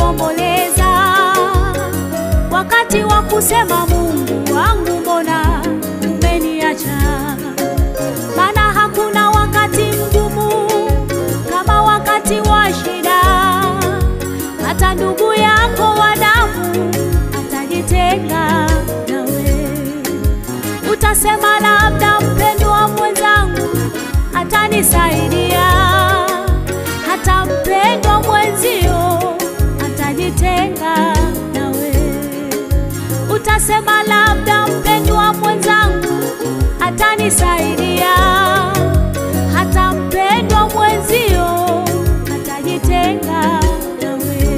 waliomboleza wakati wa kusema, Mungu wangu, mbona umeniacha? Maana hakuna wakati mgumu kama wakati wa shida. Hata ndugu yako wa damu atajitenga nawe, utasema labda mpendwa mwenzangu atanisaidia. Hata mpendwa mwenzio atajitenga nawe, utasema labda mpendwa mwenzangu atanisaidia. Hata mpendwa mwenzio atajitenga nawe.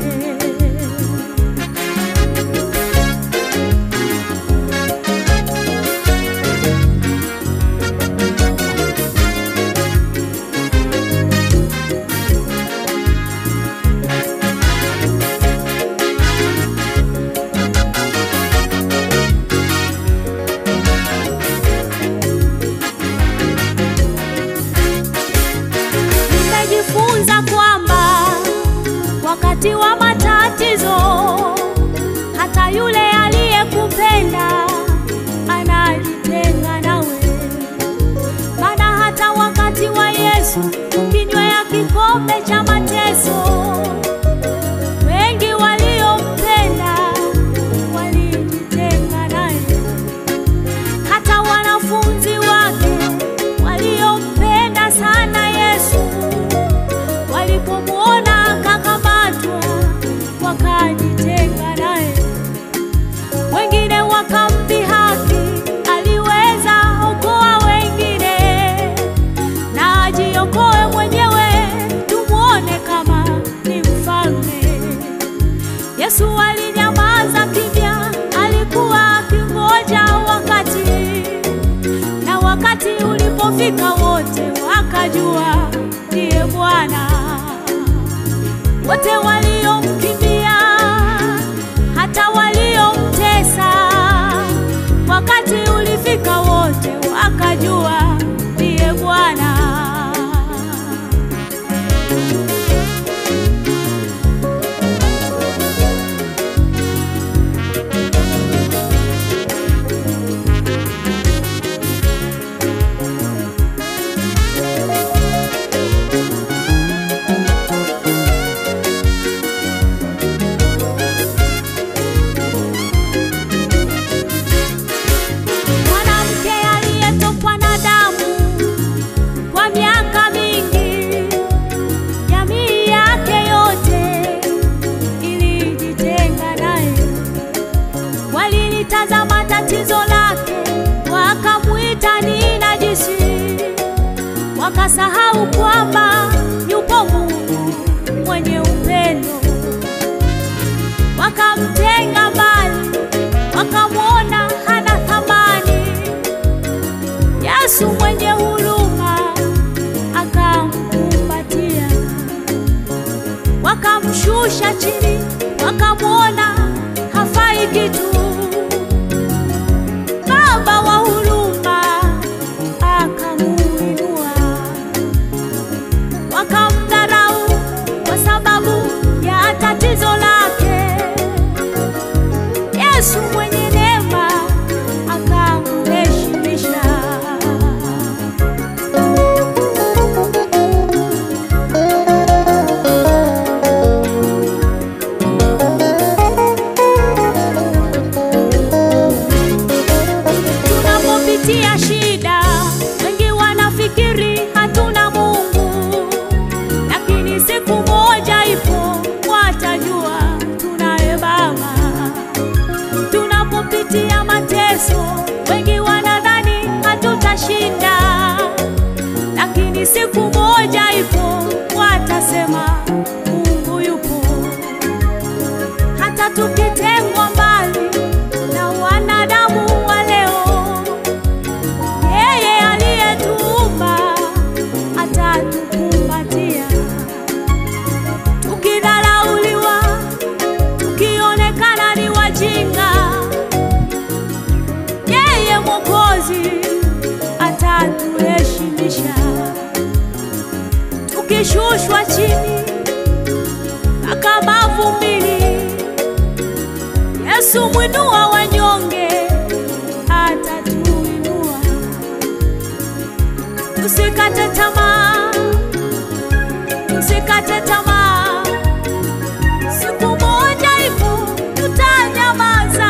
Nimejifunza kwamba wakati wa matatizo, hata yule aliyekupenda anajitenga nawe. Maana hata wakati wa Yesu kinywa ya kikombe cha mateso, wengi waliompenda walijitenga naye hata wanafunzi wake waliompenda sana Yesu walipomwona akakamatwa wakajitenga naye. Wengine wakamdhihaki, aliweza okoa wengine na ajiokoe mwenyewe, tumwone kama ni mfalme. Yesu alinyamaza kimya, alikuwa akingoja wakati, na wakati ulipofika wote wakajua ndiye Bwana. Wote waliomkimbia, hata waliomtesa, wakati ulifika wote wakajua ndiye Bwana. Mwanamke aliyetokwa na damu kwa miaka mingi, jamii yake yote ilijitenga naye. Walilitazama tatizo lake, wakamwita ni najisi, wakasahau kwamba yupo Mungu mwenye upendo. Wakamtenga mbali, wakamwona hana thamani. Yesu mwenye huruma akamkumbatia, wakamshusha chini, wakamwona hafai kitu. Baba wa huruma akamuinua, wakamdharau kwa sababu ya tatizo lake. Yesu mwenye neema akamheshimisha. Tunapopitia shida, wengi wanafikiri hatuna Mungu, lakini siku moja ipo watajua tunaye Baba. Tunapopitia mateso, wengi wanadhani hatutashinda, lakini siku moja ipo watasema Mungu yupo. Hata tukitengwa mbali na wanadamu wa leo, yeye aliyetuumba atatukumbatia. Tukidharauliwa, tukionekana ni wajinga, yeye Mwokozi atatuheshimisha. Tukishushwa chini kama mavumbini, Yesu mwinua wanyonge, atatuinua. Usikate tamaa, usikate tamaa, siku moja ipo tutanyamaza.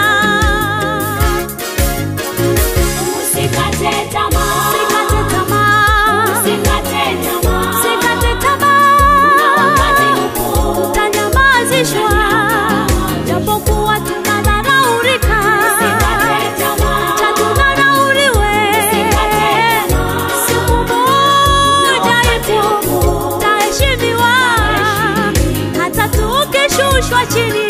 Usikate tamaa. Usikate tamaa, Usikate tamaa. usikate Na tamaa, wakati upo. tutanyamazishwa japokuwa tunadharaulika, Usikate tamaa. cha tudharauriwe. Usikate tamaa. Siku moja ipo tutaheshimiwa, hata tukishushwa chini